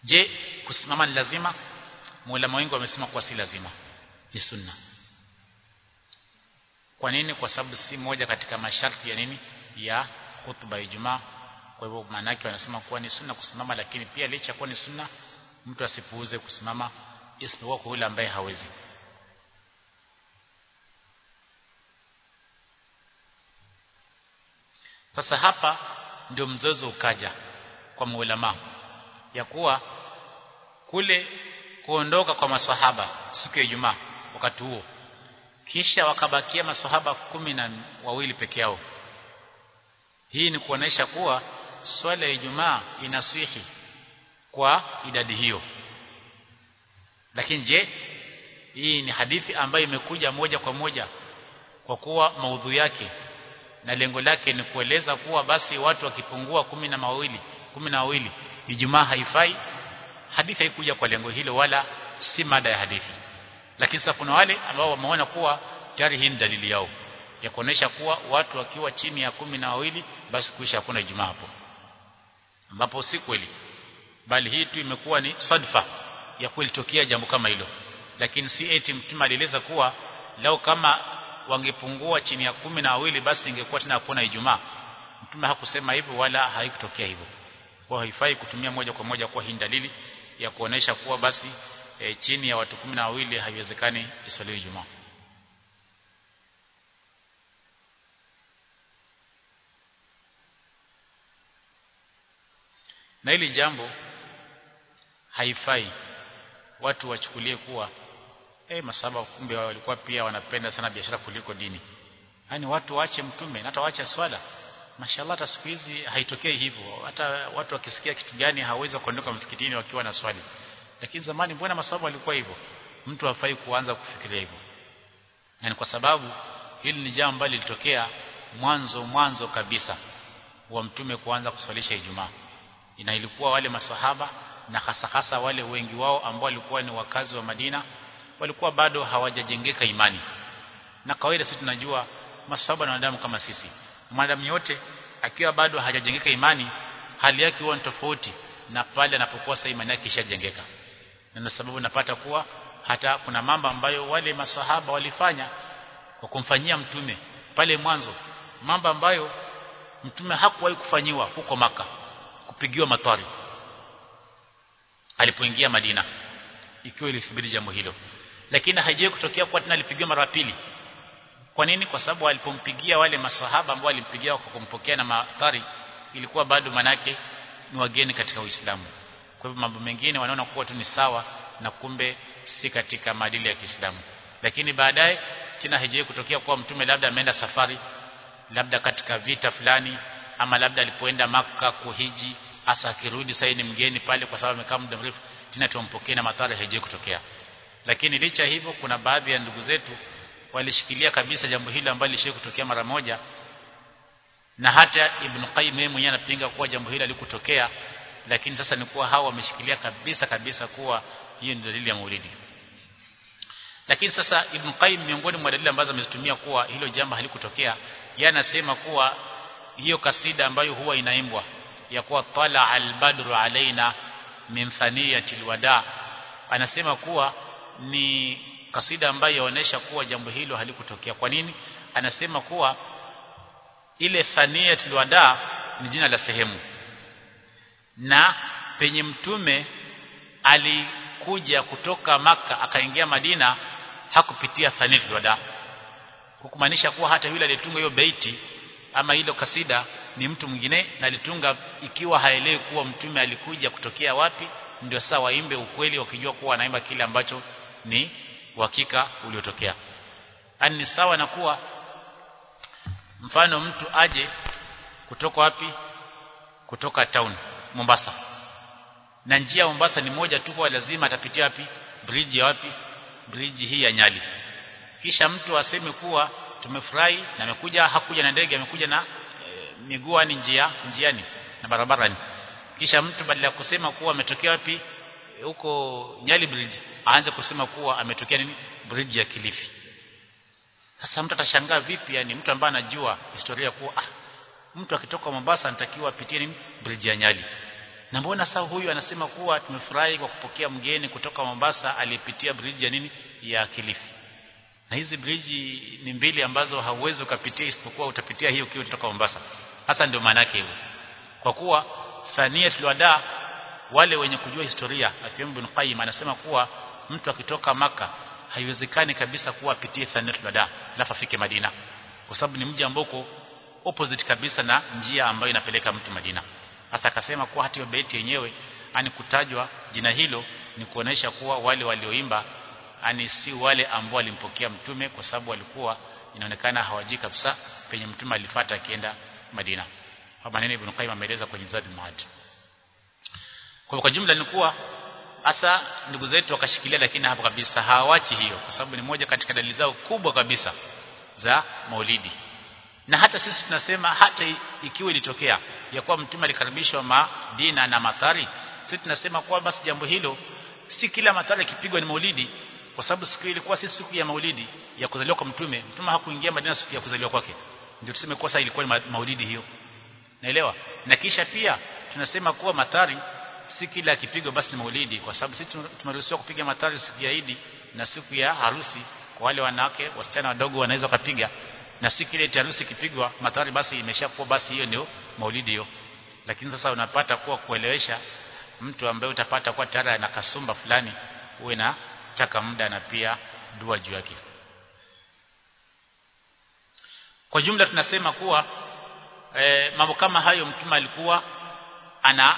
je kusimama ni lazima maulama wengi wamesema kuwa si lazima ni sunna kwa nini kwa sababu si moja katika masharti ya nini ya khutba ya Ijumaa kwa hivyo maana yake wanasema kuwa ni sunna kusimama lakini pia licha kuwa ni sunna mtu asipuuze kusimama isipokuwa kwa yule ambaye hawezi sasa hapa ndio mzozo ukaja kwa maulama ya kuwa kule kuondoka kwa maswahaba siku ya Ijumaa wakati huo kisha wakabakia maswahaba kumi na wawili peke yao hii ni kuonesha kuwa swala ya Ijumaa inaswihi kwa idadi hiyo lakini je hii ni hadithi ambayo imekuja moja kwa moja kwa kuwa maudhu yake na lengo lake ni kueleza kuwa basi watu wakipungua kumi na mawili kumi na wawili Ijumaa haifai hadithi haikuja kwa lengo hilo wala si mada ya hadithi lakini sasa kuna wale ambao wameona kuwa tayari hii ni dalili yao ya kuonesha kuwa watu wakiwa chini ya kumi na wawili basi kuisha hakuna Ijumaa hapo ambapo si kweli bali hii tu imekuwa ni sadfa ya kulitokea jambo kama hilo lakini si eti mtume alieleza kuwa lao kama wangepungua chini ya kumi na wawili basi ingekuwa tena hakuna Ijumaa mtume hakusema hivyo wala haikutokea hivyo kwa haifai kutumia moja kwa moja kwa hii dalili ya kuonesha kuwa basi e, chini ya watu kumi na wawili haiwezekani iswaliwe Ijumaa na hili jambo haifai watu wachukulie kuwa eh masaba kumbe walikuwa pia wanapenda sana biashara kuliko dini yani watu waache mtume na hata waache swala mashallah hata siku hizi haitokei hivyo hata watu wakisikia kitu gani hawezi kuondoka msikitini wakiwa na swali lakini zamani mbona masaba walikuwa hivyo mtu hafai kuanza kufikiria hivyo yani kwa sababu hili ni jambo ambalo lilitokea mwanzo mwanzo kabisa wa mtume kuanza kuswalisha Ijumaa ina ilikuwa wale maswahaba na hasa hasa wale wengi wao ambao walikuwa ni wakazi wa Madina walikuwa bado hawajajengeka imani na kawaida sisi tunajua maswahaba na wanadamu kama sisi mwanadamu yote akiwa bado hajajengeka imani hali yake huwa ni tofauti na pale anapokuwa sasa imani yake ishajengeka na sababu napata kuwa hata kuna mambo ambayo wale maswahaba walifanya kwa kumfanyia mtume pale mwanzo mambo ambayo mtume hakuwahi kufanyiwa huko maka kupigiwa matari alipoingia Madina ikiwa ilithibiti jambo hilo lakini haijawahi kutokea kwa tena alipigiwa mara pili kwa nini kwa sababu alipompigia wale maswahaba ambao alimpigia kwa kumpokea na matari ilikuwa bado manake ni wageni katika Uislamu kwa hivyo mambo mengine wanaona kuwa tu ni sawa na kumbe si katika maadili ya Kiislamu lakini baadaye tena haijawahi kutokea kwa mtume labda ameenda safari labda katika vita fulani ama labda alipoenda maka kuhiji hasa akirudi sasa ni mgeni pale kwa sababu amekaa muda mrefu tena tumpokee na madhara haije kutokea lakini licha hivyo kuna baadhi ya ndugu zetu walishikilia kabisa jambo hilo ambalo lishie kutokea mara moja na hata Ibn Qayyim yeye mwenyewe anapinga kuwa jambo hilo alikutokea lakini sasa ni kuwa hao wameshikilia kabisa kabisa kuwa hiyo ni dalili ya maulidi lakini sasa Ibn Qayyim miongoni mwa dalili ambazo amezitumia kuwa hilo jambo halikutokea yeye anasema kuwa hiyo kasida ambayo huwa inaimbwa ya kuwa tala albadru alaina min thaniyati alwada anasema kuwa ni kasida ambayo yaonesha kuwa jambo hilo halikutokea kwa nini anasema kuwa ile thaniyati alwada ni jina la sehemu na penye mtume alikuja kutoka maka akaingia Madina hakupitia thaniyati alwada hukumaanisha kuwa hata yule aliyetunga hiyo beiti ama hilo kasida ni mtu mwingine na alitunga ikiwa haelewi kuwa mtume alikuja kutokea wapi ndio sasa waimbe ukweli wakijua kuwa anaimba kile ambacho ni uhakika uliotokea ani ni sawa na kuwa mfano mtu aje kutoka wapi kutoka town Mombasa na njia ya Mombasa ni moja tu kwa lazima atapitia wapi bridge ya wapi bridge hii ya Nyali kisha mtu aseme kuwa tumefurahi na amekuja hakuja na ndege amekuja na e, miguu ni njia njiani na barabarani kisha mtu badala ya kusema kuwa ametokea wapi huko Nyali bridge aanze kusema kuwa ametokea nini bridge ya Kilifi sasa mtu atashangaa vipi yani mtu ambaye anajua historia kuwa ah mtu akitoka Mombasa anatakiwa apitie nini bridge ya Nyali na mbona sasa huyu anasema kuwa tumefurahi kwa kupokea mgeni kutoka Mombasa aliyepitia bridge ya nini ya Kilifi na hizi bridge ni mbili ambazo hauwezi ukapitia isipokuwa utapitia hiyo ukiwa kutoka Mombasa hasa ndio maana yake hivyo kwa kuwa thaniyatul wada wale wenye kujua historia akiwemo Ibn Qayyim anasema kuwa mtu akitoka maka haiwezekani kabisa kuwa apitie thaniyatul wada alafu afike Madina kwa sababu ni mji ambao uko opposite kabisa na njia ambayo inapeleka mtu Madina hasa akasema kuwa hata hiyo beti yenyewe ani kutajwa jina hilo ni kuonesha kuwa wale walioimba ani si wale ambao walimpokea mtume kwa sababu walikuwa inaonekana hawajui kabisa penye mtume alifuata akienda Madina hapa nene Ibn Qayyim ameeleza kwenye Zadul Maad kwa kwa jumla ni kuwa hasa ndugu zetu wakashikilia lakini hapo kabisa hawachi hiyo kwa sababu ni moja katika dalili zao kubwa kabisa za Maulidi na hata sisi tunasema hata ikiwa ilitokea ya kuwa mtume alikaribishwa Madina na Mathari sisi tunasema kuwa basi jambo hilo si kila Mathari kipigwa ni Maulidi kwa sababu siku ilikuwa si siku ya Maulidi ya kuzaliwa kwa mtume mtume hakuingia Madina siku ya kuzaliwa kwake ndio tuseme kuwa sasa ilikuwa ni Maulidi hiyo naelewa na kisha pia tunasema kuwa Mathari si kila kipigwa basi ni Maulidi kwa sababu sisi tumeruhusiwa kupiga Mathari siku ya Idi na siku ya harusi kwa wale wanawake wasichana wadogo wanaweza kupiga na si kile harusi kipigwa Mathari basi imeshakuwa basi hiyo ndio Maulidi hiyo lakini sasa unapata kuwa kuelewesha mtu ambaye utapata kuwa tayari ana kasumba fulani uwe na taka muda na pia dua juu yake kwa jumla tunasema kuwa e, mambo kama hayo mtume alikuwa ana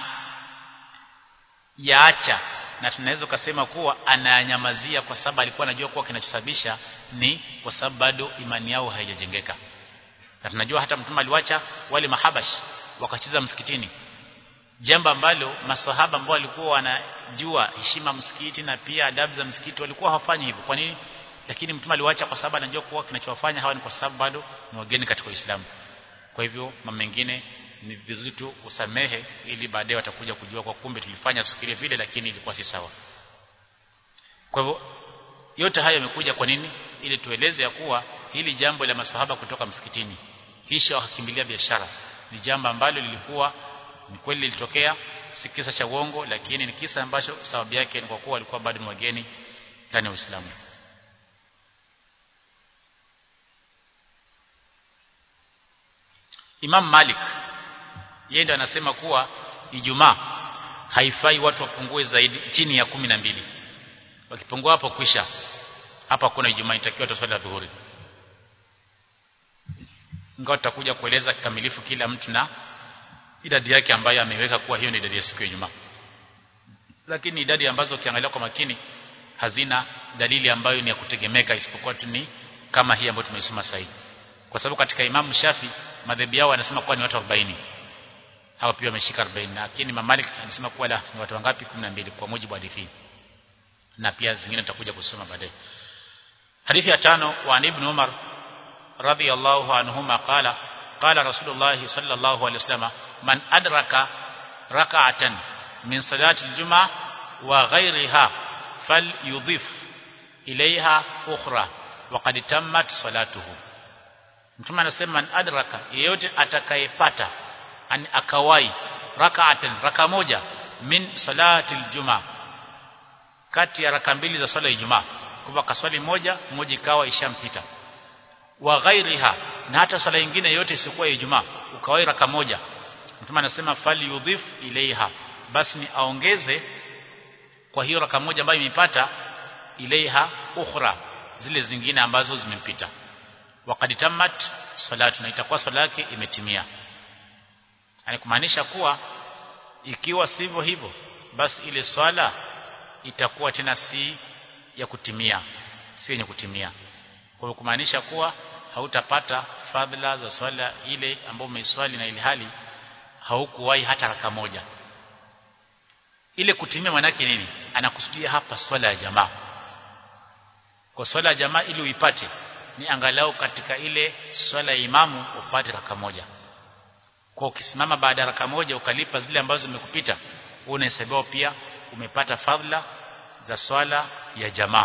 yaacha na tunaweza kusema kuwa ananyamazia kwa sababu alikuwa anajua kuwa kinachosababisha ni kwa sababu bado imani yao haijajengeka na tunajua hata mtume aliwacha wale mahabash wakacheza msikitini jambo ambalo maswahaba ambao walikuwa wanajua heshima msikiti na pia adabu za msikiti walikuwa hawafanyi hivyo kwa nini lakini mtume aliwacha kwa sababu anajua kuwa kinachowafanya hawa ni kwa sababu bado ni wageni katika Uislamu kwa hivyo mambo mengine ni vizuri tu usamehe ili baadaye watakuja kujua kwa kumbe tulifanya siku ile vile lakini ilikuwa si sawa kwa hivyo yote hayo yamekuja kwa nini ili tueleze ya kuwa hili jambo la maswahaba kutoka msikitini kisha wakakimbilia biashara ni jambo ambalo lilikuwa ni kweli lilitokea si kisa cha uongo lakini ni kisa ambacho sababu yake ni kwa kuwa walikuwa bado ni wageni ndani ya Uislamu Imam Malik yeye ndiye anasema kuwa Ijumaa haifai watu wapungue zaidi chini ya kumi na mbili wakipungua hapo kwisha hapa kuna Ijumaa itakiwa tuswali dhuhuri ingawa tutakuja kueleza kikamilifu kila mtu na idadi yake ambayo ameweka kuwa hiyo ni idadi ya siku ya Ijumaa lakini idadi ambazo ukiangalia kwa makini hazina dalili ambayo ni ya kutegemeka isipokuwa tu ni kama hii ambayo tumeisoma sasa kwa sababu katika Imam Shafi madhehebu yao anasema kuwa ni watu 40 hawa pia wameshika 40 lakini Imam Malik anasema kuwa la ni watu wangapi 12 kwa mujibu wa hadithi na pia zingine tutakuja kusoma baadaye hadithi ya tano wa Ibn Umar radiyallahu anhuma qala qala Rasulullah sallallahu alaihi wasallam man adraka rak'atan min salati al-jum'a wa ghayriha falyudhif ilayha ukhra wa qad tammat salatuhu Mtume anasema man adraka yeyote atakayepata ani akawai rak'atan raka moja min salati aljuma kati ya raka mbili za swala ya Ijumaa kwa kaswali moja moja ikawa ishampita wa ghairiha na hata swala nyingine yote isiyokuwa ya Ijumaa ukawai raka moja Mtume anasema fali yudhif ilaiha basi ni aongeze kwa hiyo raka moja ambayo imepata ilaiha ukhra zile zingine ambazo zimempita waqad tammat salatu na itakuwa swala yake imetimia yani kumaanisha kuwa ikiwa sivyo hivyo basi ile swala itakuwa tena si ya kutimia si yenye kutimia kwa hiyo kumaanisha kuwa hautapata fadhila za swala ile ambayo umeiswali na ile hali haukuwahi hata raka moja ile kutimia manake nini anakusudia hapa swala ya jamaa kwa swala ya jamaa ili uipate ni angalau katika ile swala ya imamu upate raka moja kwa ukisimama baada ya raka moja ukalipa zile ambazo zimekupita unahesabiwa pia umepata fadhila za swala ya jamaa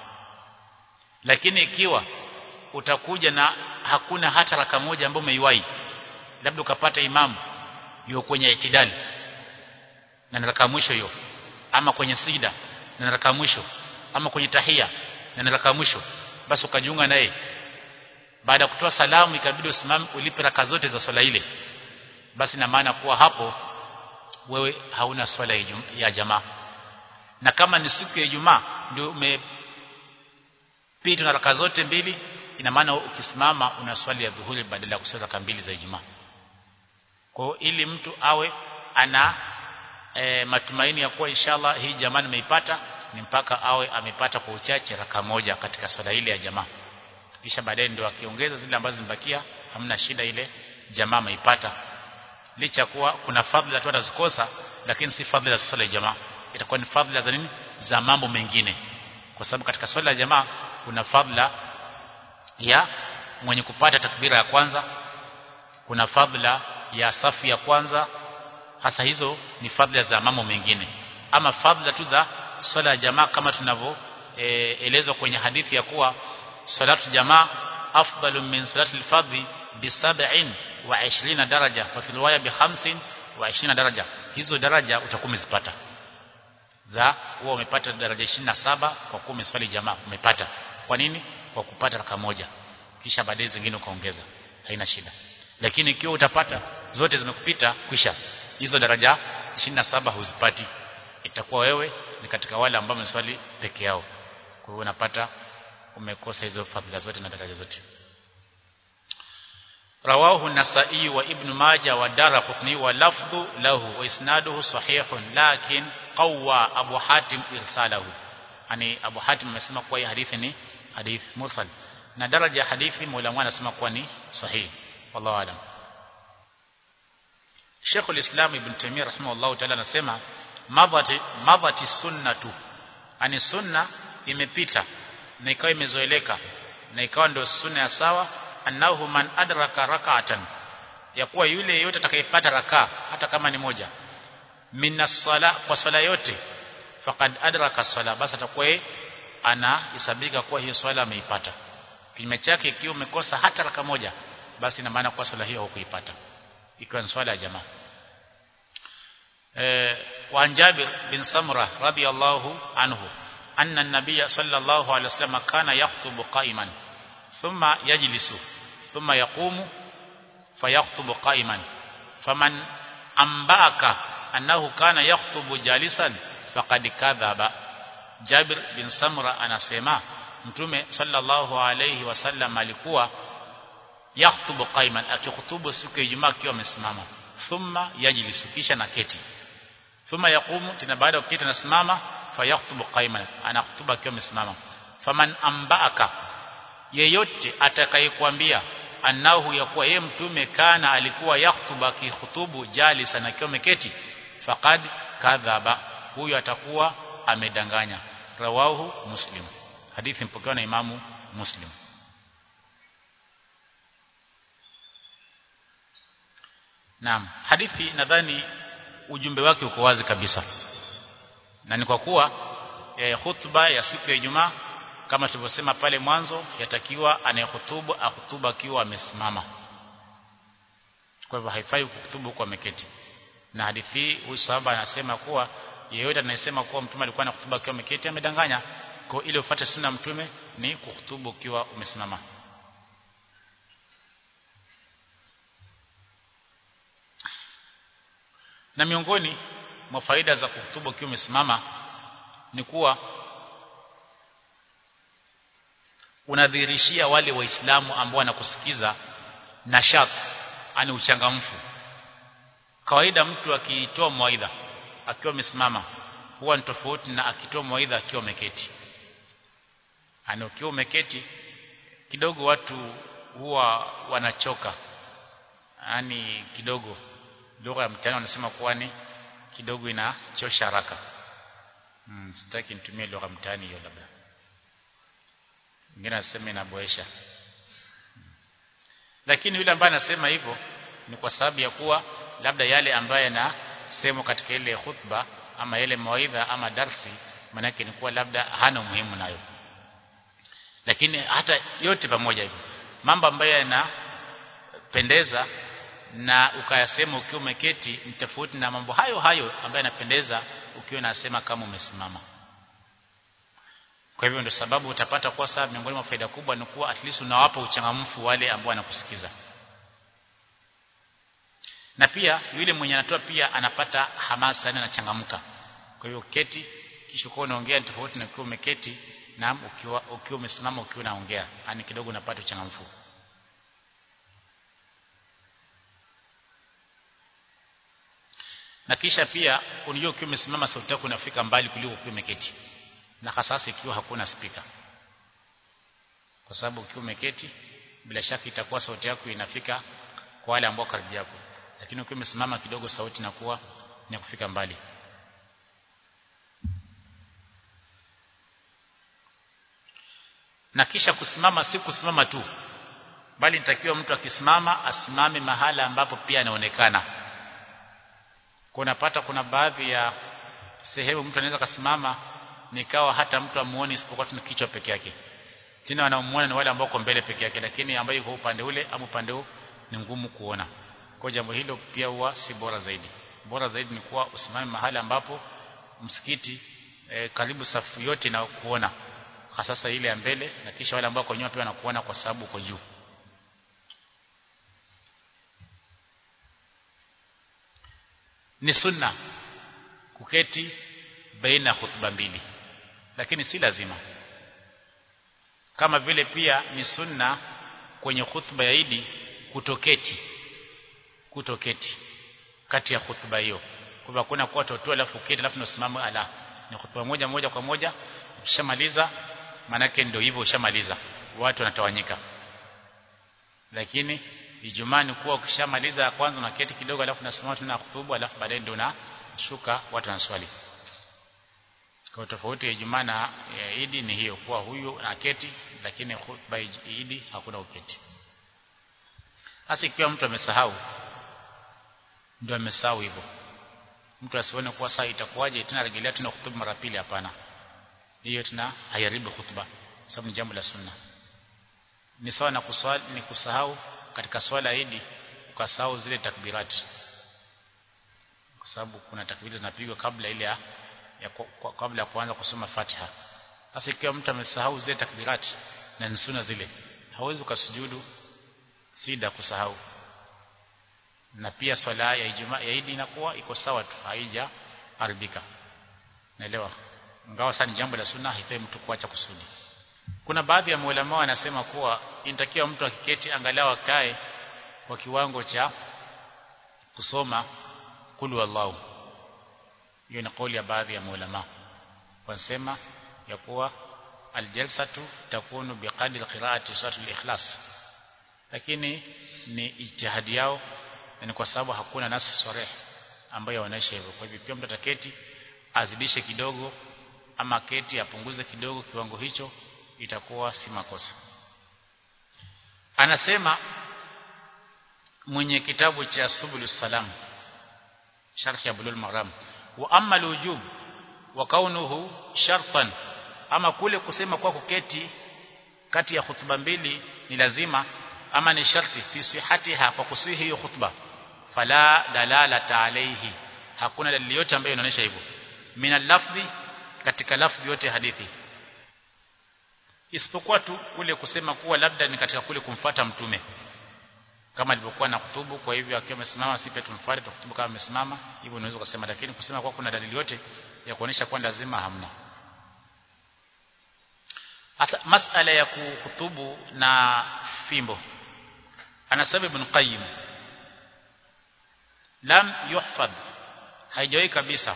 lakini ikiwa utakuja na hakuna hata raka moja ambayo umeiwahi labda ukapata imamu yuko kwenye itidali na ni raka mwisho hiyo ama kwenye sijda na ni raka mwisho ama kwenye tahia na ni raka mwisho basi ukajiunga naye baada ya kutoa salamu ikabidi usimame ulipe raka zote za swala ile basi na maana kuwa hapo wewe hauna swala ya jamaa na kama ni siku ya Ijumaa ndio umepita na raka zote mbili ina maana ukisimama una swali ya dhuhuri badala ya kuswali raka mbili za Ijumaa kwa ili mtu awe ana e, matumaini ya kuwa inshallah hii jamaa nimeipata ni mpaka awe amepata kwa uchache raka moja katika swala ile ya jamaa kisha baadaye ndio akiongeza zile ambazo zimebakia hamna shida ile jamaa ameipata licha kuwa kuna fadhila tu atazikosa lakini si fadhila za swala ya jamaa itakuwa ni fadhila za nini za mambo mengine kwa sababu katika swala ya jamaa kuna fadhila ya mwenye kupata takbira ya kwanza kuna fadhila ya safu ya kwanza hasa hizo ni fadhila za mambo mengine ama fadhila tu za swala ya jamaa kama tunavyo e, elezwa kwenye hadithi ya kuwa salatu jamaa afdalu min salati al-fardhi bi 27 daraja wa fi riwaya bi 25 daraja hizo daraja utakuwa umezipata za huwa umepata daraja 27 kwa kuwa umeswali jamaa umepata kwa nini kwa kupata raka moja kisha baadaye zingine ukaongeza haina shida lakini ikiwa utapata zote zimekupita kwisha hizo daraja 27 huzipati itakuwa wewe ni katika wale ambao wameswali peke yao kwa hiyo unapata umekosa hizo fadhila zote na daraja zote رواه النسائي وابن ماجه والدارقطني ولفظ له واسناده صحيح لكن قوى ابو حاتم ارساله يعني ابو حاتم amesema kuwa hii hadithi ni hadith mursal na daraja ya hadithi maulama anasema kuwa ni sahihi wallahu alam Sheikh al-Islam Ibn Taymiyyah rahimahullah ta'ala anasema madhati madhati sunnatu ani sunna imepita na ikawa imezoeleka na ikawa ndio sunna ya sawa annahu man adraka rak'atan ya kuwa yule yeyote atakayepata raka hata kama ni moja minna sala kwa swala yote faqad adraka sala basi atakuwa anahesabika kuwa hiyo swala ameipata kinyume chake ikiwa umekosa hata raka moja basi ina maana kwa swala hiyo hukuipata ikiwa ni swala ya jamaa eh wa Jabir bin Samra radiyallahu anhu anna an-nabiy sallallahu alayhi wasallam kana yakhutubu qa'iman thumma yajlisu thumma yaqumu fayakhtubu qa'iman faman ambaka annahu kana yakhutubu jalisan faqad kadhaba Jabir bin Samra anasema mtume sallallahu alayhi wasallam alikuwa yakhutubu qaiman akikhutubu siku ya Ijumaa akiwa amesimama thumma yajlisu kisha naketi thumma yaqumu tena baada ya kuketi anasimama fayakhtubu qaiman anakhutuba akiwa amesimama faman ambaaka yeyote atakayekwambia annahu yakuwa yeye mtume kana alikuwa yakhutuba akikhutubu jalisan akiwa ameketi faqad kadhaba huyo atakuwa amedanganya rawahu muslim hadithi mpokewa na imamu muslim Naam, hadithi nadhani ujumbe wake uko wazi kabisa. Na ni kwa kuwa e, hutuba ya siku ya Ijumaa kama tulivyosema pale mwanzo yatakiwa anayehutubu ahutuba akiwa amesimama. Kwa hivyo haifai kuhutubu kwa ameketi. Na hadithi hii huyu sahaba anasema kuwa yeyote anayesema kuwa mtume alikuwa anahutuba akiwa ameketi amedanganya. Kwa ile ufuate sunna mtume ni kuhutubu ukiwa umesimama. na miongoni mwa faida za kuhutubu ukiwa umesimama ni kuwa unadhihirishia wale waislamu ambao wanakusikiza nashat ani uchangamfu kawaida mtu akitoa mawaidha akiwa amesimama huwa ni tofauti na akitoa mawaidha akiwa ameketi ani ukiwa umeketi kidogo watu huwa wanachoka yani kidogo lugha ya mtaani wanasema kuwa ni kidogo inachosha haraka hmm, sitaki nitumie lugha mtaani hiyo labda mwingine anasema inaboesha hmm. lakini yule ambaye anasema hivyo ni kwa sababu ya kuwa labda yale ambayo yanasemwa katika ile khutba ama ile mawaidha ama darsi manake ni kuwa labda hana umuhimu nayo lakini hata yote pamoja hivyo mambo ambayo yanapendeza na ukayasema ukiwa umeketi ni tofauti na mambo hayo hayo ambayo yanapendeza ukiwa unasema kama umesimama kwa hivyo ndio sababu utapata kwa sababu miongoni mwa faida kubwa ni kuwa at least unawapa uchangamfu wale ambao wanakusikiza na pia yule mwenye anatoa pia anapata hamasa na anachangamka kwa hivyo keti kisha ukiwa unaongea ni tofauti na ukiwa umeketi na ukiwa ukiwa umesimama ukiwa unaongea yani kidogo unapata uchangamfu na kisha pia unajua ukiwa umesimama sauti yako inafika mbali kuliko ukiwa umeketi na hasa ikiwa hakuna spika kwa sababu ukiwa umeketi bila shaka itakuwa sauti yako inafika kwa wale ambao karibu yako lakini ukiwa umesimama kidogo sauti inakuwa ni kufika mbali na kisha kusimama si kusimama tu bali nitakiwa mtu akisimama asimame mahala ambapo pia anaonekana kunapata kuna baadhi ya sehemu mtu anaweza kasimama nikawa hata mtu amuone isipokuwa tuna kichwa peke yake tena wanaomuona ni wale ambao kwa mbele peke yake lakini ambaye yuko upande ule ama upande huu ni ngumu kuona kwa jambo hilo pia huwa si bora zaidi bora zaidi ni kuwa usimame mahali ambapo msikiti e, karibu safu yote na kuona hasa ile ya mbele na kisha wale ambao kwa nyuma pia wanakuona kwa sababu uko juu ni sunna kuketi baina ya hutuba mbili lakini si lazima kama vile pia ni sunna kwenye hutuba ya Idi kutoketi kutoketi kati ya hutuba hiyo kwa hakuna kuwa totoa alafu keti alafu unasimama ala ni hutuba moja moja kwa moja ukishamaliza manake ndio hivyo ushamaliza watu wanatawanyika lakini Ijumaa ni kuwa ukishamaliza kwanza unaketi kidogo alafu unasimama tena hutuba alafu baadaye ndio unashuka watu wanaswali kwa tofauti ya Ijumaa na ya Idi ni hiyo kuwa huyu anaketi lakini khutba Idi hakuna uketi hasa ikiwa mtu amesahau ndio amesahau hivyo mtu asione kuwa saa itakuwaje tena rejelea tena hutuba mara pili hapana hiyo tena haiharibu hutuba sababu ni jambo la sunna ni sawa na kuswali ni kusahau katika swala ya Idi ukasahau zile takbirati kwa sababu kuna takbiri zinapigwa kabla ile ya, ya kwa, kabla ya kuanza kusoma Fatiha sasa ikiwa mtu amesahau zile takbirati na ni sunna zile hawezi ukasujudu sida kusahau na pia swala ya Ijumaa ya Idi inakuwa iko sawa tu haija haribika naelewa ingawa sasa ni jambo la sunna haifai mtu kuacha kusudi kuna baadhi ya maulama wanasema kuwa inatakiwa mtu akiketi angalau akae kwa kiwango cha kusoma kulu wallahu hiyo ni kauli ya baadhi ya maulama wanasema ya kuwa aljalsatu takunu biqadri qiraati suratul ikhlas lakini ni ijtihadi yao ni kwa sababu hakuna nasi sarih ambayo inaonyesha hivyo kwa hivyo pia mtu ataketi azidishe kidogo ama keti apunguze kidogo kiwango hicho itakuwa si makosa anasema mwenye kitabu cha subul salam sharh ya bulul maram wa amma alwujub wa kaunuhu shartan ama kule kusema kwa kuketi kati ya hutuba mbili ni lazima ama ni sharti fi sihatiha kwa kusihi hiyo khutba fala dalalata alayhi hakuna dalili yote ambayo inaonyesha hivyo min lafdhi katika lafdhi yote hadithi isipokuwa tu kule kusema kuwa labda ni katika kule kumfata mtume kama alivyokuwa na kutubu kwa hivyo akiwa amesimama sipe tumfuate tukutubu kama amesimama hivyo unaweza kusema lakini kusema kwa kuna dalili yote ya kuonesha kwa lazima hamna Asa, masala ya kuhutubu na fimbo anasema ibn qayyim lam yuhfadh haijawahi kabisa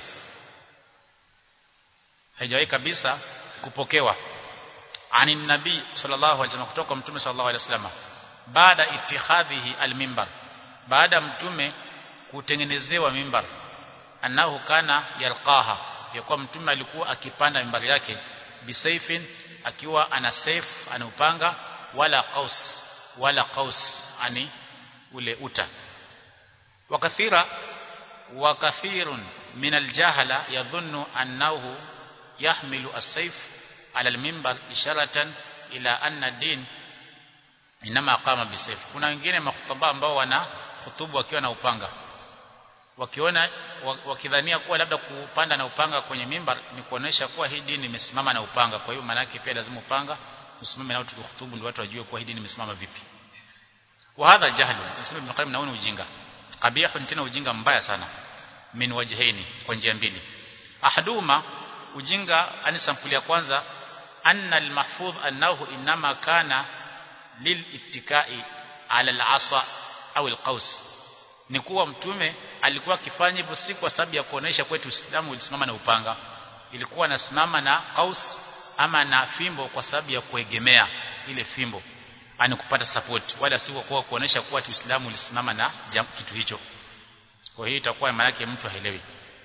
haijawahi kabisa kupokewa ani nabii sallallahu alaihi wasallam kutoka mtume sallallahu alaihi wasallam baada itikhadhihi almimbar baada mtume kutengenezewa mimbar annahu kana yalqaha yakuwa mtume alikuwa akipanda mimbari yake bisaifin akiwa ana saif ana upanga wala qaus wala qaus ani ule uta wakathira wakathirun min aljahala yadhunnu annahu yahmilu as-sayf ala al-minbar isharatan ila anna din inama qama bisayf kuna wengine makhutaba ambao wana hutubu wakiwa na upanga wakiona wakidhania kuwa labda kupanda na upanga kwenye mimbar ni kuonesha kuwa hii dini imesimama na upanga kwa hiyo maana yake pia lazima upanga usimame nao tukihutubu ndio watu wajue kuwa hii dini imesimama vipi wa hadha jahlu nasema ibn qayyim naona ujinga qabihun tena ujinga mbaya sana min wajhaini kwa njia mbili ahaduma ujinga ani sampuli ya kwanza anna almahfudh annahu inma kana lilittikai ala alasa au alqaus ni kuwa mtume alikuwa akifanya hivyo si kwa sababu ya kuonesha kwetu Uislamu ulisimama na upanga ilikuwa nasimama na qaus ama na fimbo kwa sababu ya kuegemea ile fimbo ani kupata support wala si kwa kuonesha kuwa Uislamu ulisimama na kitu hicho kwa hiyo itakuwa maana yake mtu haelewi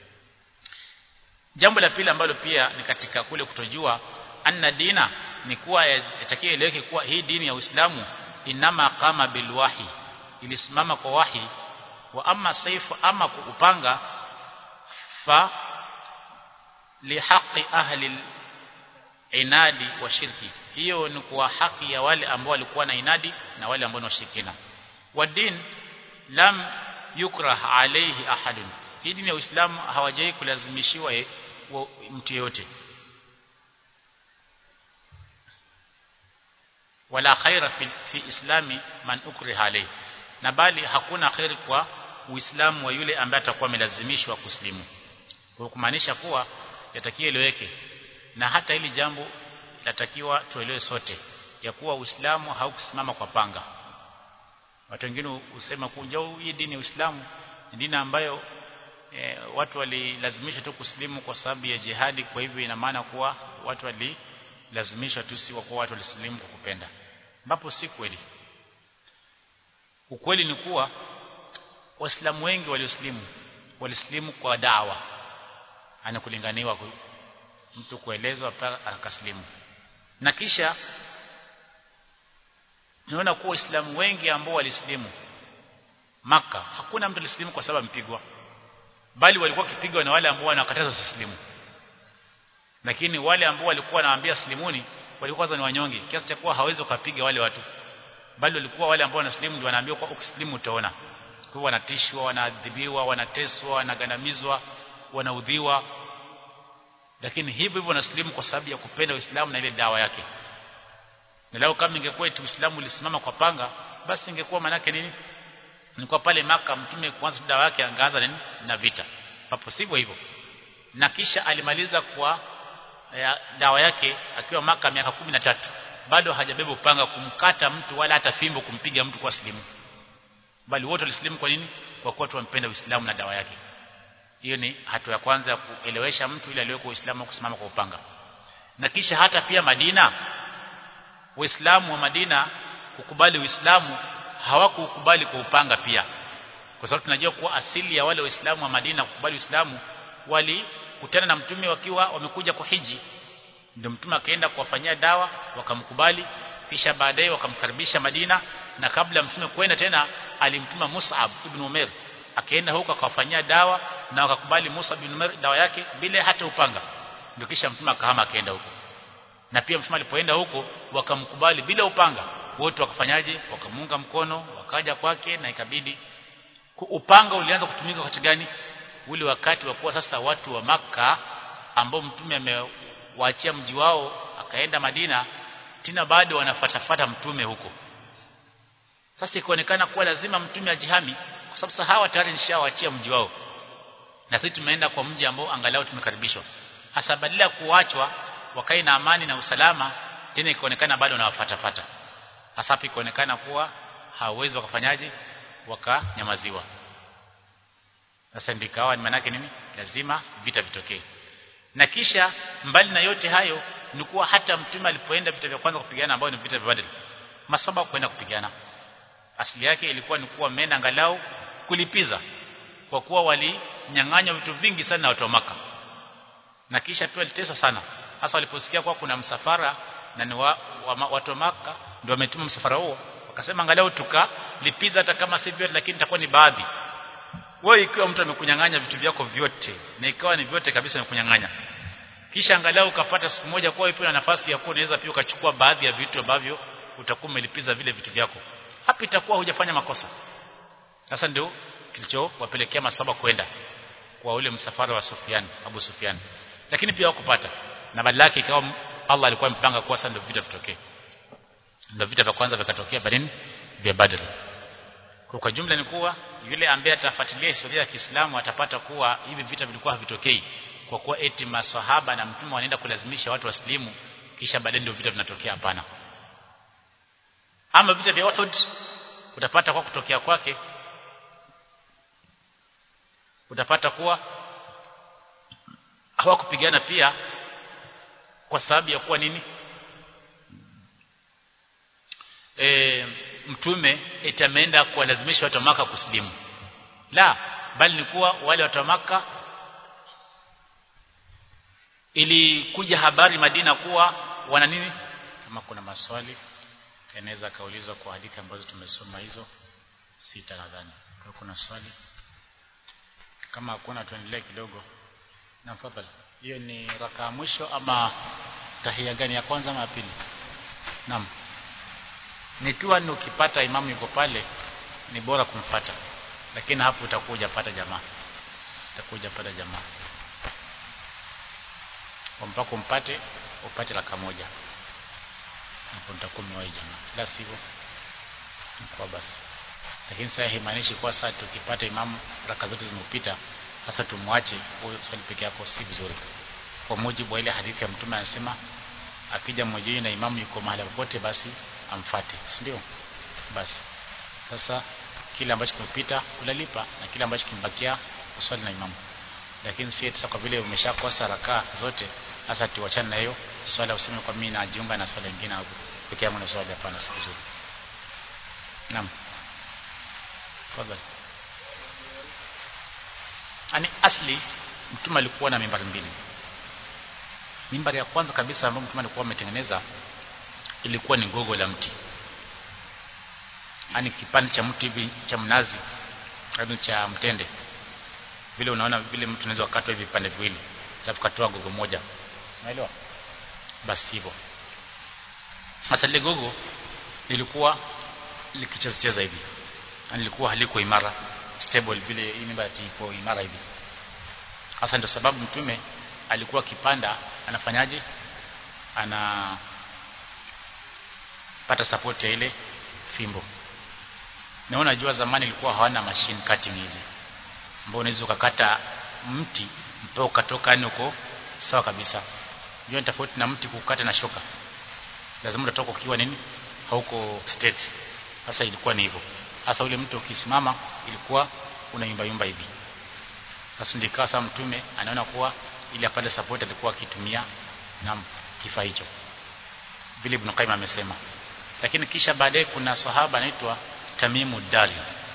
jambo la pili ambalo pia ni katika kule kutojua anna dina ni kuwa yatakiwa eleweke kuwa hii dini ya Uislamu inama qama bilwahi ilisimama kwa wahi wa amma saifu ama kupanga fa lihaqi ahli inadi wa shirki hiyo ni kwa haki ya wale ambao walikuwa na inadi na wale ambao ni washirikina wa din lam yukrah alayhi ahadun hii dini ya Uislamu hawajai kulazimishiwa mtu yeyote wala khaira fi, fi islami man ukriha alayhi na bali hakuna khairi kwa uislamu wa yule ambaye atakuwa amelazimishwa kuslimu kwa kumaanisha kuwa yatakiwa eleweke na hata hili jambo latakiwa tuelewe sote ya kuwa uislamu haukusimama kwa panga watu wengine husema kuja hii dini ya uislamu ni dini ambayo e, watu walilazimishwa tu kuslimu kwa sababu ya jihadi kwa hivyo ina maana kuwa watu walilazimishwa tu si kwa watu walislimu kwa kupenda ambapo si kweli ukweli ni kuwa waislamu wengi walioslimu walislimu kwa dawa anakulinganiwa mtu kuelezwa akaslimu na kisha tunaona kuwa waislamu wengi ambao walislimu maka hakuna mtu alislimu kwa sababu mpigwa bali walikuwa kipigwa na wale ambao wanakataza usislimu lakini wale ambao walikuwa wanawaambia slimuni walikuwa kwanza ni wanyonge kiasi cha kuwa hawezi kupiga wale watu bali walikuwa wale ambao wanaslimu ndio wanaambiwa kwa ukislimu utaona kwa wanatishwa wanaadhibiwa wanateswa wanagandamizwa wanaudhiwa lakini hivyo hivyo wanaslimu kwa sababu ya kupenda Uislamu na ile dawa yake na leo kama ingekuwa eti Uislamu ulisimama kwa panga basi ingekuwa manake nini ni kwa pale maka mtume kwanza dawa yake angaanza nini na vita papo sivyo hivyo na kisha alimaliza kwa ya, dawa yake akiwa maka miaka kumi na tatu bado hajabeba upanga kumkata mtu wala hata fimbo kumpiga mtu kwa silimu bali wote walisilimu kwa nini kwa kuwa tuwampenda Uislamu na dawa yake hiyo ni hatua ya kwanza ya kuelewesha mtu ili aliweko Uislamu kusimama kwa upanga na kisha hata pia Madina Waislamu wa Madina kukubali Uislamu hawakukubali kwa upanga pia kwa sababu tunajua kuwa asili ya wale Waislamu wa Madina kukubali Uislamu walikutana na mtume wakiwa wamekuja kwa hiji ndio mtume akaenda kuwafanyia dawa wakamkubali kisha baadaye wakamkaribisha Madina na kabla mtume kwenda tena alimtuma Mus'ab ibn Umair akaenda huko akawafanyia dawa na wakakubali Musa ibn Umair dawa yake bila hata upanga ndio kisha mtume akahama akaenda huko na pia mtume alipoenda huko wakamkubali bila upanga wote wakafanyaje wakamunga mkono wakaja kwake na ikabidi upanga ulianza kutumika wakati gani ule wakati wa kuwa sasa watu wa maka ambao mtume amewaachia mji wao akaenda Madina tena bado wanafatafata mtume huko sasa ikaonekana kuwa lazima mtume ajihami kwa sababu sasa hawa tayari nishawaachia mji wao na sisi tumeenda kwa mji ambao angalau tumekaribishwa hasa badala ya kuachwa wakae na amani na usalama tena ikaonekana bado wanawafatafata hasa ikaonekana kuwa hawawezi wakafanyaje wakanyamaziwa sasa ndikawa ni manake nini lazima vita vitokee na kisha mbali na yote hayo ni kuwa hata mtume alipoenda vita vya kwanza kupigana ambao ni vita vya Badr masaba kwenda kupigana asili yake ilikuwa ni kuwa mena angalau kulipiza kwa kuwa walinyang'anywa vitu vingi sana na watu wa maka na kisha pia waliteswa sana hasa waliposikia kwa kuna msafara na ni wa, wa, watu wa maka ndio wametuma msafara huo wakasema angalau tukalipiza hata kama si vyote lakini itakuwa ni baadhi wewe ikiwa mtu amekunyang'anya vitu vyako vyote na ikawa ni vyote kabisa amekunyang'anya kisha angalau ukapata siku moja kwa ipo na nafasi ya kuwa unaweza pia ukachukua baadhi ya vitu ambavyo utakuwa umelipiza vile vitu vyako hapa itakuwa hujafanya makosa sasa ndio kilichowapelekea masaba kwenda kwa ule msafara wa Sufyan Abu Sufyan lakini pia hawakupata na badala yake ikawa Allah alikuwa amepanga kuwa sasa ndio vita vitokee ndio vita vya kwanza vikatokea vya nini vya Badr kwa kwa jumla ni kuwa yule ambaye atafuatilia historia ya Kiislamu atapata kuwa hivi vita vilikuwa havitokei kwa kuwa eti masahaba na mtume wanaenda kulazimisha watu waslimu kisha baadaye ndio vita vinatokea hapana ama vita vya Uhud utapata kwa kutokea kwake utapata kuwa hawakupigana pia kwa sababu ya kuwa nini e, mtume eti ameenda kuwalazimisha watu wa maka kusilimu la bali ni kuwa wale watu wa maka ilikuja habari Madina kuwa wana nini kama kuna maswali yanaweza kaulizwa kwa hadithi ambazo tumesoma hizo sita nadhani kwa kuna swali kama hakuna tuendelee kidogo na mfadhali hiyo ni raka mwisho ama tahia gani ya kwanza ama ya pili naam nikiwa ni ukipata imamu yuko pale ni bora kumfata lakini hapo utakuja pata jamaa utakuja pata jamaa mpaka umpate upate raka moja hapo nitakuwa mmewahi jamaa la sivyo kwa basi lakini sasa haimaanishi kwa sasa tukipata imamu raka zote zimepita sasa tumwache huyo swali peke yako si vizuri kwa mujibu wa ile hadithi ya mtume anasema akija mmoja na imamu yuko mahali popote basi amfate si ndio basi sasa kile ambacho kimepita unalipa na kile ambacho kimebakia uswali na imamu lakini si sasa kwa vile umeshakosa rakaa zote sasa tuachane na hiyo swala useme kwa mimi najiunga na swala nyingine hapo peke yangu na swali hapana si vizuri naam tafadhali ani asli mtume alikuwa na mimbari mbili mimbari ya kwanza kabisa ambayo mtume alikuwa ametengeneza ilikuwa ni gogo la mti ani kipande cha mti hivi cha mnazi au cha mtende vile unaona vile mtu anaweza kukatwa hivi vipande viwili alafu katoa gogo moja unaelewa basi hivyo sasa lile gogo lilikuwa likicheza cheza hivi yani lilikuwa haliko imara stable vile hii mimba iko imara hivi hasa ndio sababu mtume alikuwa kipanda anafanyaje ana pata support ya ile fimbo na unajua zamani ilikuwa hawana machine cutting hizi ambao unaweza ukakata mti mpaka ukatoka yani uko sawa kabisa hiyo ni tofauti na mti kukata na shoka lazima utatoka ukiwa nini hauko state sasa ilikuwa ni hivyo sasa ule mtu ukisimama ilikuwa unaimba yumba hivi sasa ndikaa sasa mtume anaona kuwa ili apate support alikuwa akitumia na kifaa hicho vile Ibn Qayyim amesema lakini kisha baadaye kuna sahaba anaitwa Tamimu Dari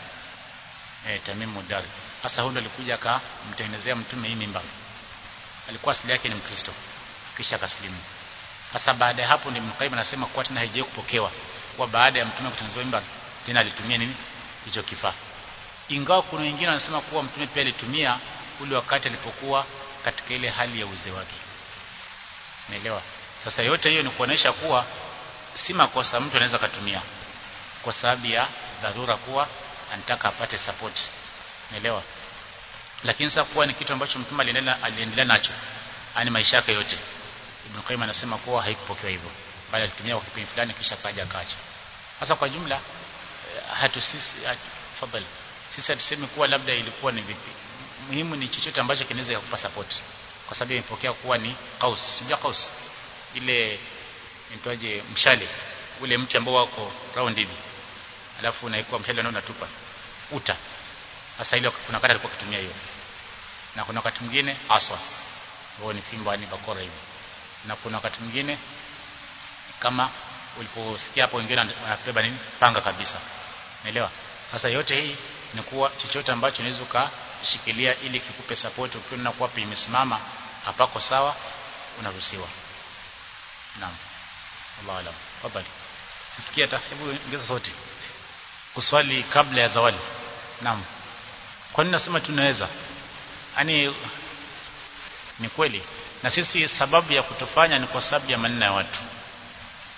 eh Tamimu Dari sasa huyo alikuja akamtengenezea mtume hii mimba alikuwa asili yake ni Mkristo kisha akasilimu sasa baada ya hapo ndio Ibn Qayyim anasema kuwa tena haijawahi kupokewa kwa baada ya mtume kutengenezwa mimba tena alitumia nini hicho kifaa ingawa kuna wengine wanasema kuwa mtume pia alitumia ule wakati alipokuwa katika ile hali ya uzee wake naelewa sasa yote hiyo ni kuonesha kuwa si makosa mtu anaweza kutumia kwa sababu ya dharura kuwa anataka apate support naelewa lakini sasa kuwa ni kitu ambacho mtume aliendelea aliendelea nacho ani maisha yake yote Ibn Qayyim anasema kuwa haikupokewa hivyo bali alitumia kwa kipindi fulani kisha kaja akaacha sasa kwa jumla hatu sisi fadhali sisi hatusemi kuwa labda ilikuwa ni vipi muhimu ni chochote ambacho kinaweza kukupa support kwa sababu imepokea kuwa ni qaus sijua qaus ile inaitwaje mshale ule mti ambao wako round hivi alafu unaikuwa mshale na unatupa uta sasa ile kuna wakati alikuwa akitumia hiyo na kuna wakati mwingine aswa huo ni fimbo ni bakora hivi na kuna wakati mwingine kama uliposikia hapo wengine wanabeba nini panga kabisa unaelewa sasa yote hii ni kuwa chochote ambacho unaweza ukashikilia ili kikupe support ukiona kuwa imesimama hapako sawa unaruhusiwa naam Allah alam fadhali sisikia hata hebu ongeza sauti kuswali kabla ya zawali naam kwa nini nasema tunaweza yani ni kweli na sisi sababu ya kutofanya ni kwa sababu ya maneno ya watu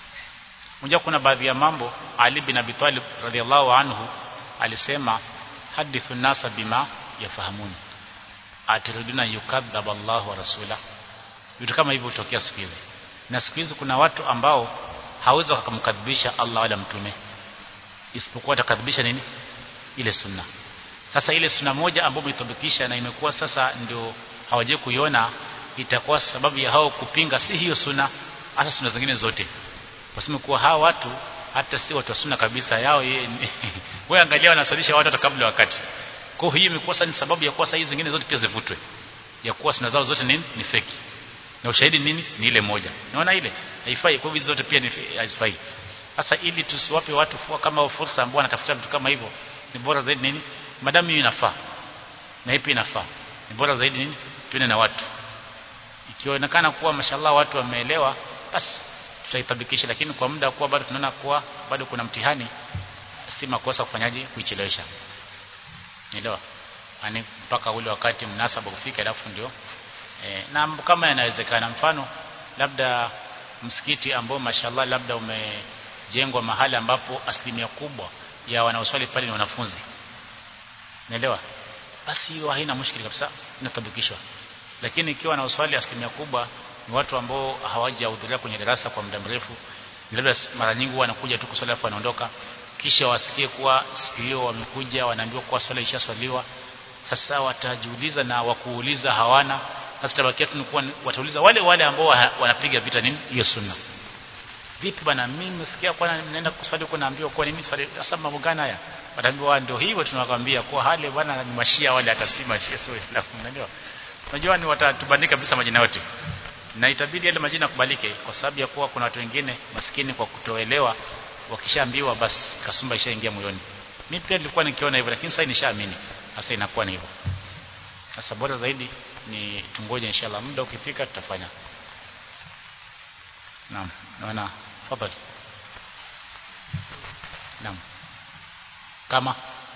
Unajua kuna baadhi ya mambo Ali bin Abi Talib radhiallahu anhu alisema hadithu nasa bima yafahamun atiriduna yukadhab Allah wa rasula vitu kama hivyo hutokea siku hizi na siku hizi kuna watu ambao hawezi wakamkadhibisha Allah wala mtume isipokuwa atakadhibisha nini ile sunna sasa ile sunna moja ambayo umethibitisha na imekuwa sasa ndio hawaje kuiona itakuwa sababu ya hao kupinga si hiyo sunna hata sunna zingine zote waseme kuwa hawa watu hata si watu wa sunna kabisa yao yeye wewe angalia wanasalisha watu hata kabla wakati kwa hiyo imekuwa sasa ni sababu ya kuwa sasa hizi zingine zote pia zivutwe ya kuwa sunna zao zote nini ni feki na ushahidi nini ni ile moja naona ile haifai kwa hizo zote pia ni haifai sasa ili tusiwape watu fua kama fursa ambao wanatafuta vitu kama hivyo ni bora zaidi nini madamu hiyo inafaa na ipi inafaa ni bora zaidi nini tuende na watu ikionekana kuwa mashallah watu wameelewa basi tutaitabikisha lakini kwa muda kuwa bado tunaona kuwa bado kuna mtihani si makosa kufanyaje kuichelewesha elewa ani mpaka ule wakati mnasaba kufika alafu ndio e, na kama yanawezekana mfano labda msikiti ambao mashallah labda umejengwa mahali ambapo asilimia kubwa ya wanaoswali pale ni wanafunzi naelewa basi hiyo haina mushkili kabisa inatabikishwa lakini ikiwa wanaoswali asilimia kubwa ni watu ambao hawajahudhuria kwenye darasa kwa muda mrefu labda mara nyingi wanakuja tu kuswali afu wanaondoka kisha wasikie kuwa siku hiyo wamekuja wanaambiwa kuwa swala ishaswaliwa sasa watajiuliza na wakuuliza hawana sasa tabakia tu kuwa watauliza wale wale ambao wanapiga vita nini hiyo sunna vipi bwana mimi nimesikia kwa naenda kuswali huko naambiwa kwa nini swali sasa mambo gani haya wataambiwa ndio hivyo tunakwambia kwa hali bwana ni mashia wale atasima shia sio islamu unajua unajua ni watatubandika kabisa majina yote na itabidi yale majina kubalike kwa sababu ya kuwa kuna watu wengine maskini kwa kutoelewa wakishaambiwa basi kasumba ishaingia moyoni mimi pia nilikuwa nikiona hivyo lakini sasa nishaamini sasa inakuwa ni hivyo sasa bora zaidi ni tungoje inshallah muda ukifika tutafanya naam naona fadhali naam kama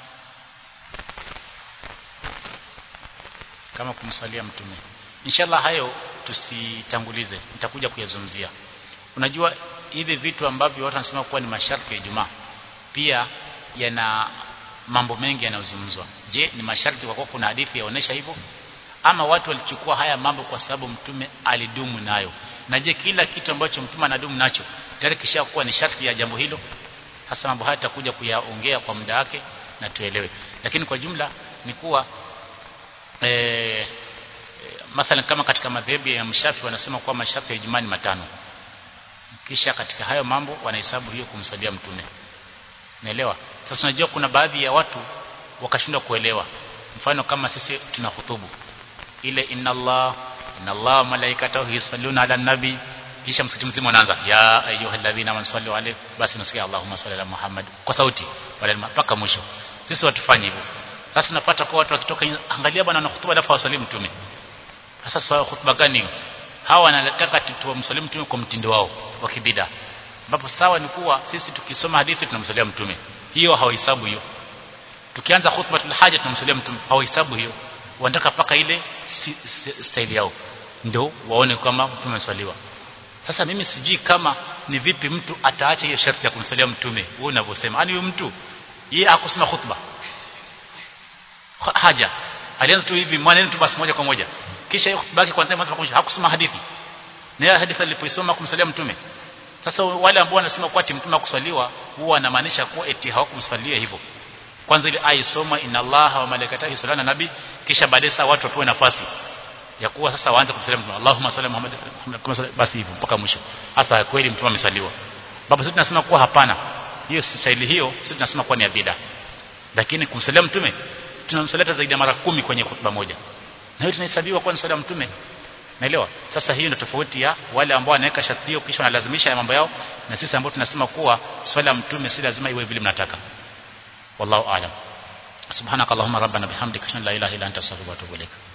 kama kumsalia mtume inshallah hayo tusitangulize nitakuja kuyazungumzia unajua hivi vitu ambavyo watu wanasema kuwa ni masharti ya Ijumaa pia yana mambo mengi yanayozungumzwa je ni masharti kwa kuwa kuna hadithi yaonesha hivyo ama watu walichukua haya mambo kwa sababu mtume alidumu nayo na je kila kitu ambacho mtume anadumu nacho tayari kishakuwa ni sharti ya jambo hilo hasa mambo haya tutakuja kuyaongea kwa muda wake na tuelewe lakini kwa jumla ni kuwa e, mathalan kama katika madhehebu ya mshafi wanasema kuwa masharti ya Ijumaa ni matano kisha katika hayo mambo wanahesabu hiyo kumsalia mtume naelewa sasa unajua kuna baadhi ya watu wakashindwa kuelewa mfano kama sisi tuna hutubu ile inna Allah inna Allah malaikatahu yusalluna ala nabi kisha msikiti mzima unaanza ya ayyuhalladhina amanu sallu alayhi basi nasikia Allahumma salli ala Muhammad kwa sauti wala mpaka mwisho sisi watufanye hivyo sasa tunapata kwa watu wakitoka angalia bwana na hutuba alafu wasalimu mtume sasa swala hutuba gani hawa wanataka tuwamsalimu mtume kwa mtindo wao wa kibida ambapo sawa ni kuwa sisi tukisoma hadithi tunamsalia mtume hiyo hawahesabu hiyo tukianza khutbatul haja tunamsalia mtume hawahesabu hiyo wanataka paka ile si, si, style yao ndio waone kama mtume ameswaliwa sasa mimi sijui kama ni vipi mtu ataacha hiyo sharti ya kumsalia mtume wewe unavyosema yani huyo mtu yeye hakusema khutba haja alianza tu hivi maneno tu basi moja kwa moja kisha hiyo khutba yake kwanza mwanzo mpaka hakusoma hadithi na hiyo hadithi alipoisoma kumsalia mtume sasa wale ambao wanasema kuwa ati mtume akuswaliwa huwa anamaanisha kuwa eti hawakumswalia hivyo kwanza ile aya isoma inna allaha wa malaikatahu yusalluna nabi kisha baadaye sasa watu wapewe nafasi ya kuwa sasa waanze kumsalia mtume Allahumma salli Muhammad basi hivyo mpaka mwisho hasa kweli mtume amesaliwa babu sisi tunasema kuwa hapana hiyo si staili hiyo sisi tunasema kuwa ni bid'a lakini kumsalia mtume tunamsalia zaidi ya mara kumi kwenye khutba moja na hiyo tunahesabiwa kuwa ni swala mtume naelewa sasa hiyo ndio tofauti ya wale ambao wanaweka sharti hiyo kisha wanalazimisha ya mambo yao na sisi ambao tunasema kuwa swala mtume si lazima iwe vile mnataka wallahu aalam subhanakallahumma rabbana bihamdika la ilaha illa anta astaghfiruka wa atubu ilaik